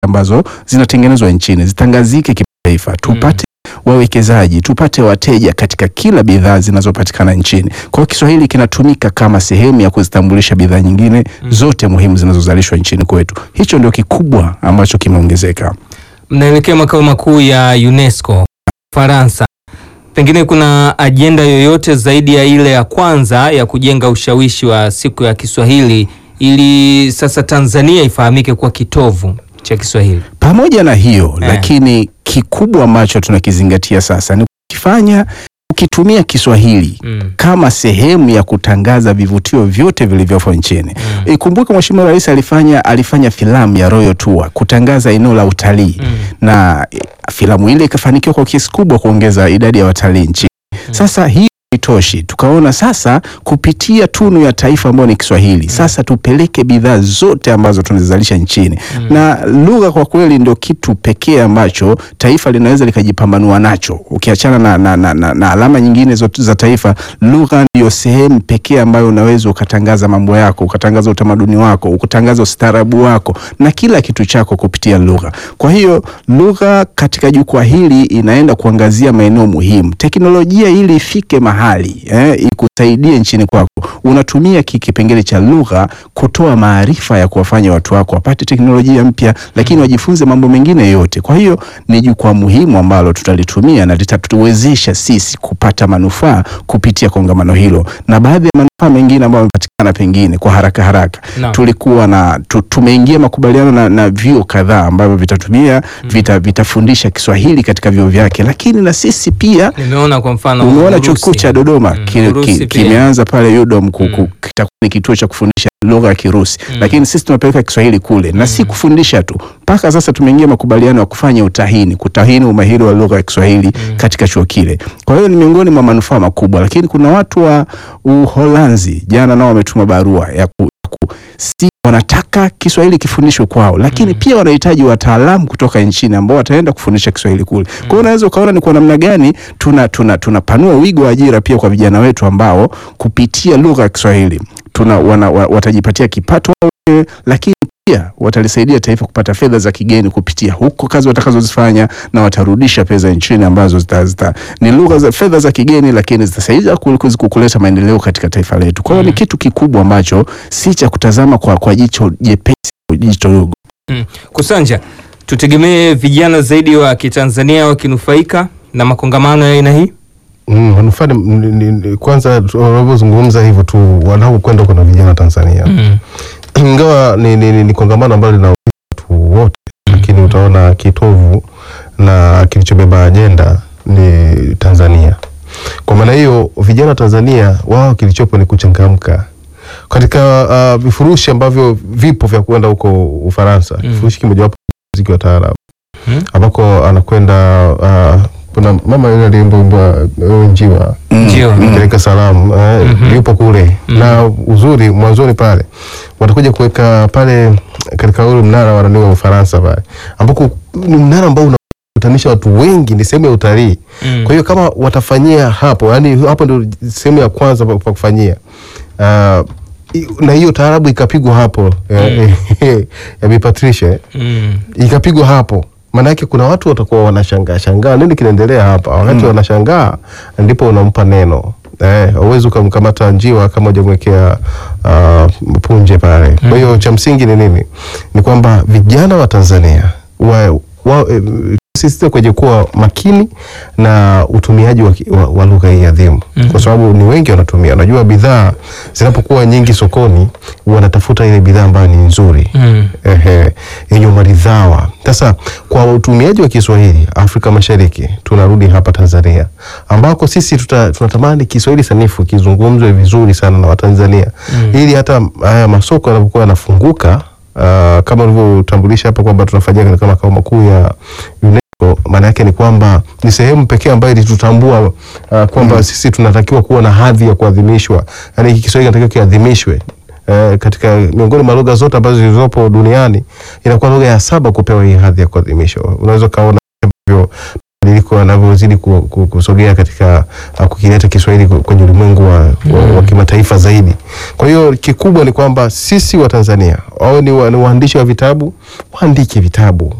ambazo zinatengenezwa nchini zitangazike kimataifa, tupate wawekezaji, tupate wateja katika kila bidhaa zinazopatikana nchini. Kwa hiyo Kiswahili kinatumika kama sehemu ya kuzitambulisha bidhaa nyingine zote muhimu zinazozalishwa nchini kwetu. Hicho ndio kikubwa ambacho kimeongezeka. Mnaelekea makao makuu ya UNESCO Faransa, pengine kuna ajenda yoyote zaidi ya ile ya kwanza ya kujenga ushawishi wa siku ya Kiswahili ili sasa Tanzania ifahamike kuwa kitovu cha Kiswahili? Pamoja na hiyo Eh. lakini kikubwa ambacho tunakizingatia sasa ni kukifanya ukitumia Kiswahili Mm. kama sehemu ya kutangaza vivutio vyote vilivyopo nchini. Mm. Ikumbuke Mheshimiwa Rais alifanya alifanya filamu ya Royal Tour kutangaza eneo la utalii Mm. na eh, filamu ile ikafanikiwa kwa kiasi kubwa kuongeza idadi ya watalii nchini. Sasa hii haitoshi, tukaona sasa kupitia tunu ya taifa ambayo ni Kiswahili, sasa tupeleke bidhaa zote ambazo tunazizalisha nchini na lugha kwa kweli ndio kitu pekee ambacho taifa linaweza likajipambanua nacho. Ukiachana na, na, na, na, na alama nyingine zote za taifa, lugha ndiyo sehemu pekee ambayo unaweza ukatangaza mambo yako, ukatangaza utamaduni wako, ukatangaza ustaarabu wako na kila kitu chako kupitia lugha. Kwa hiyo lugha katika jukwaa hili inaenda kuangazia maeneo muhimu. Teknolojia ili ifike mahali eh, ikusaidie nchini kwako, unatumia ki- kipengele cha lugha kutoa maarifa ya kuwafanya watu wako wapate teknolojia mpya, lakini wajifunze mambo mengine yote. Kwa hiyo ni jukwaa muhimu ambalo tutalitumia na litatuwezesha sisi kupata manufaa kupitia kongamano hilo na baadhi ya manufaa mengine ambayo yamepatikana pengine kwa haraka haraka Naam. tulikuwa na tu, tumeingia makubaliano na, na vyuo kadhaa ambavyo vitatumia vita, vitafundisha Kiswahili katika vyuo vyake, lakini na sisi pia Nimeona kwa mfano umeona chuo Urusi. kikuu cha Dodoma Mm, ki- Urusi ki- pia. kimeanza pale UDOM ku- ku- Mm. kitakuwa ni kituo cha kufundisha lugha ya Kirusi Mm. lakini sisi tunapeleka Kiswahili kule na si kufundisha tu, mpaka sasa tumeingia makubaliano ya kufanya utahini, kutahini umahiri wa lugha ya Kiswahili katika chuo kile. Kwa hiyo ni miongoni mwa manufaa makubwa, lakini kuna watu wa Uholanzi jana nao wametuma barua ya ku, ya ku si wanataka Kiswahili kifundishwe kwao, lakini pia wanahitaji wataalamu kutoka nchini ambao wataenda kufundisha Kiswahili kule. Kwa hiyo unaweza ukaona ni kwa namna gani tuna tuna tunapanua wigo wa ajira pia kwa vijana wetu ambao kupitia lugha ya Kiswahili tuna wana, wa, watajipatia kipato wao wenyewe, lakini pia watalisaidia taifa kupata fedha za kigeni kupitia huko kazi watakazozifanya na watarudisha pesa nchini ambazo zita, zita, ni lugha za fedha za kigeni, lakini zitasaidia ku- ku- kuleta maendeleo katika taifa letu. Kwa hiyo ni kitu kikubwa ambacho si cha kutazama kwa, kwa jicho jepesi, jicho dogo. Mm. Kusanja, tutegemee vijana zaidi wa Kitanzania wakinufaika na makongamano ya aina hii? Mm, manufaa ni- ni- ni- kwanza tu- wanavyozungumza hivyo tu wanaokwenda kuna vijana Tanzania Mm. ingawa ni, ni, ni, ni kongamano ambalo lina watu wote lakini utaona kitovu na kilichobeba ajenda ni Tanzania. Kwa maana hiyo vijana wa Tanzania wao kilichopo ni kuchangamka katika uh, vifurushi ambavyo vipo vya kuenda huko Ufaransa. Mm. Kifurushi kimojawapo ni muziki wa taarabu Mm. ambako anakwenda uh, kuna mama yule aliimba wimbo uh, njiwa Ndio. peleka salamu eh, Mhm. yupo kule Mhm. na uzuri mwanzoni pale watakuja kuweka pale katika ule mnara wa nani wa Ufaransa pale ambako ni mnara ambao unakutanisha watu wengi, ni sehemu ya utalii. Mm. Kwa hiyo kama watafanyia hapo, yani hapo ndio sehemu ya kwanza pa pa kufanyia Ah, i- na hiyo taarabu ikapigwa hapo ya, ya Bi Patricia eh Mm. ikapigwa hapo maanake kuna watu watakuwa wanashangaa shangaa nini kinaendelea hapa wakati wanashangaa ndipo unampa neno eh, uwezi ukamkamata njiwa kama hujamwekea uh, punje pale kwa hiyo cha msingi ni nini ni kwamba vijana wa tanzania wa, wa, eh, sisitiza kwenye kuwa makini na utumiaji wa, ki- wa, wa lugha hii adhimu kwa sababu ni wengi wanatumia unajua bidhaa zinapokuwa nyingi sokoni wanatafuta ile bidhaa ambayo ni nzuri Mm. ehe, yenye maridhawa. Sasa kwa utumiaji wa Kiswahili Afrika Mashariki, tunarudi hapa Tanzania ambako sisi tuta, tunatamani Kiswahili sanifu kizungumzwe vizuri sana na Watanzania Mm. ili hata haya masoko yanapokuwa yanafunguka uh, kama ulivyotambulisha hapa kwamba tunafanyia katika makao makuu ya UNESCO, maana yake ni kwamba ni sehemu pekee ambayo ilitutambua uh, kwamba sisi tunatakiwa kuwa na hadhi ya kuadhimishwa, yaani hiki Kiswahili kinatakiwa kiadhimishwe eh, katika miongoni mwa lugha zote ambazo zilizopo duniani inakuwa lugha ya saba kupewa hii hadhi ya kuadhimishwa. Unaweza ukaona ambavyo mabadiliko yanavyozidi ku- ku- kusogea katika uh, kukileta Kiswahili ku- kwenye ulimwengu wa, wa, wa kimataifa zaidi. Kwa hiyo kikubwa ni kwamba sisi wa Tanzania wawe ni, wa, ni waandishi wa vitabu, waandike vitabu